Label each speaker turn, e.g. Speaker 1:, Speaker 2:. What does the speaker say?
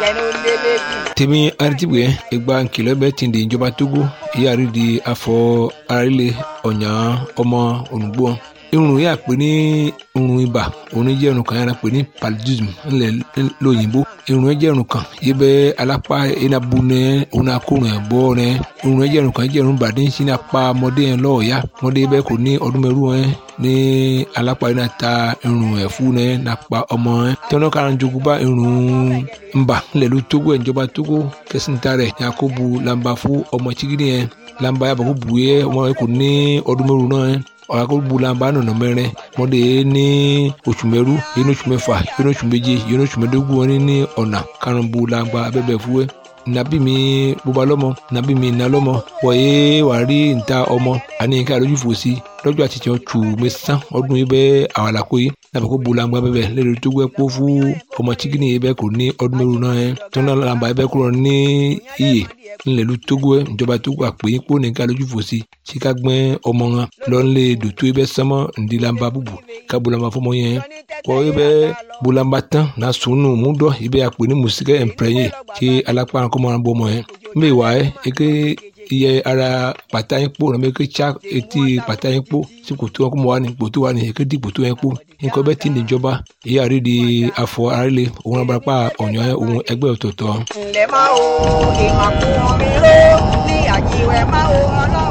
Speaker 1: jẹnu lélẹ́yìn.
Speaker 2: tèmi aritibue ìgbà nkìlọ̀ bẹ́ẹ̀ ti di ìjọba togo ìyáàrí di afọ arílẹ̀ ọ̀yàn ọmọ ònùgbò irun yà pé ní irun ibà òun jẹ́ irun kan yàrá pé ní paludism ńlẹ̀ lóyìnbó irun yẹn jẹ́ irun kan yìí bẹ́ alápá enabu nẹ òun akórun ẹ̀ bọ́ nẹ irun yẹn jẹ́ irun kan jẹ́ irun bàdé sí ní apá ọmọdé yẹn lọ́ọ̀ọ́yá ọmọdé bẹ́ẹ̀ kò ní ọdún mẹ́rù yẹn ní alápá yẹn náà ta irun ẹ̀ fún nẹ nàpá ọmọ yẹn tọ́nà kára jogun bá irun ńbà ńlẹ̀ ló tógó ẹ̀ ìjọba tógó kẹsìntà rẹ̀ yakubu lamba fún ọmọ chigidi yẹn lamba yàbọ̀ kó bu yẹ ọmọ yẹn kò ní ọdún mẹ́rù náà yẹn ọ̀làkọ̀bùlànbà nọ̀nà mẹ́rin mọ́dé ní oṣù mẹ́rú yẹn ní oṣù mẹ́fà yẹn ní oṣù méje yẹn ní oṣù mẹ́dógún wọn ní ọ̀nà karùnbùlànbà abẹ́bẹ̀ fúwẹ́ nàbí mi bóba lọ́mọ nàbí mi nà lọ́mọ wọ̀nyé wà rí níta ọmọ àní nǹkan àlójú fòsí lọ́jọ́ àti tiẹ̀ tù mẹ́sàn ọdún yìí bẹ́ẹ̀ àwàlàkó yìí nàbẹ̀ kó bulangba bẹ́ẹ̀ lẹ́nu tó gbẹ́ kó fún ọmọ chikini yìí bẹ́ẹ̀ kò ní ọdún mẹ́rù náà yẹn tó náà làǹbà yìí bẹ́ẹ̀ kúrò ní iyè ńlẹ̀lú tógó ẹ̀ ìjọba tógó àpè yín kó nìkan lójú fòsí tí ká gbẹ́ ọmọ wọn lọ́nlé dòtó yìí bẹ́ẹ̀ sánmọ́ ǹdí làǹbà bùbù ká bulangba fọmọ yẹn kọ́ yìí bẹ́ẹ̀ bulangba tán náà sùnù múdọ̀ yìí bẹ́ẹ̀ àpè ní mùsíkẹ́ ẹ̀ǹpẹ̀rẹ̀yìn tí alápá kọ́mọ́ wọn bọ́ ọmọ yẹn mbẹ́ wà ẹ́ eke iye ara pàtà yín kpó nàbẹ ké tsa etí pàtà yín kpó tí kòtò wọn kó mọ wà ní kòtò wà ní eke di kòtò yẹn kpó nǹkan bẹ́ẹ̀ ti ní ìjọba èyí àrí di afọ arílẹ̀ òun náà barapá ọ̀nyọ́ òun ẹgbẹ́ ọ̀tọ̀ọ̀tọ̀.
Speaker 1: ǹlẹ́ máa wo ìmàkùn mi ró ní àjíwẹ̀ máa wo ọlọ́run.